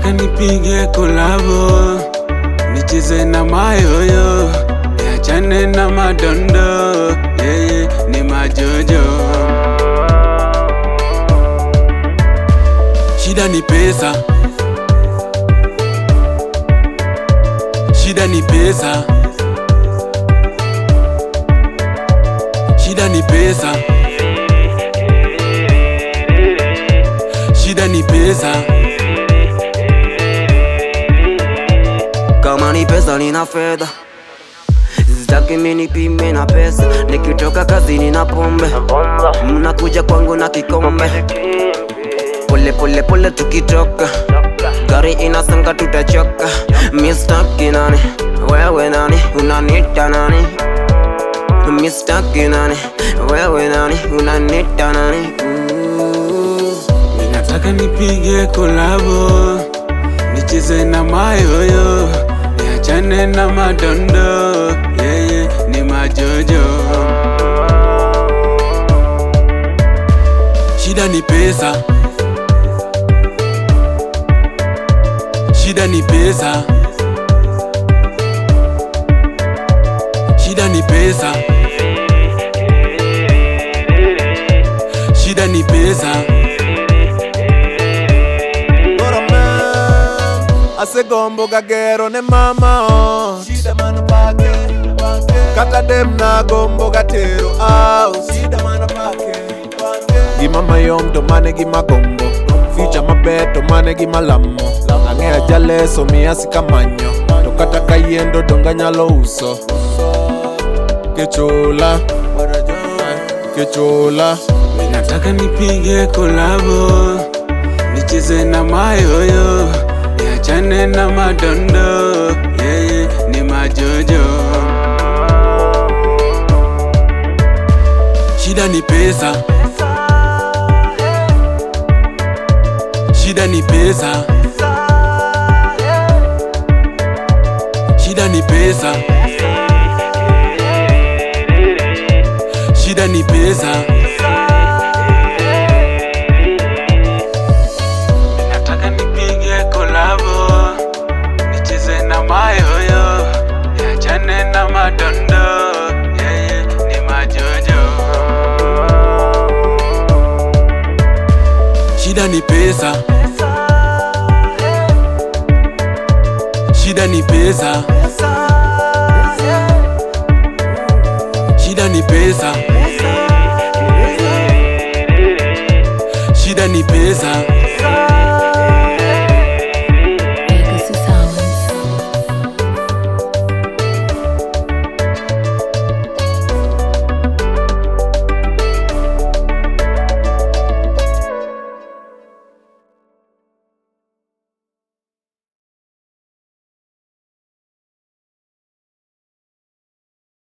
Nataka nipige kolabo, nicheze na mayoyo, niachane na madondo, yeye ni majojo. Shida ni pesa, shida ni pesa, shida ni pesa, shida ni pesa. Kama ni pesa nina fedha Sitaki mimi nipime na pesa Nikitoka kazini na pombe Mnakuja kwangu na kikombe Pole pole pole tukitoka Gari inasonga tutachoka Mistaki nani Wewe nani Unanita nani Mistaki nani Wewe nani Unanita nani Ooh. Nataka nipige kolabo, nicheze na mayoyo, niachane na madondo, yeye ni majojo. Shida ni pesa, shida ni pesa, shida ni pesa, shida ni pesa. Ora man, asegombo gagero ne mama oh. Shida mana pake, pake. Kata dem na gombo gatero house. Shida mana pake, pake. Gima mayom to mane gima gombo. Ficha maber to mane gima lamo. Ang'eya jaleso miya sikamanyo. To kata kayendo donga nyalo uso. Kechola, kechola. Nataka nipige kolabo, nicheze na mayoyo, niachane na madondo, yeye ni majojo. Shida ni pesa, shida ni pesa, shida ni pesa, shida ni pesa. Nataka nipige kolabo, nicheze na mayoyo, niachane na madondo, yeye ni majojo. Shida ni pesa, shida ni pesa, shida ni pesa, shida ni pesa.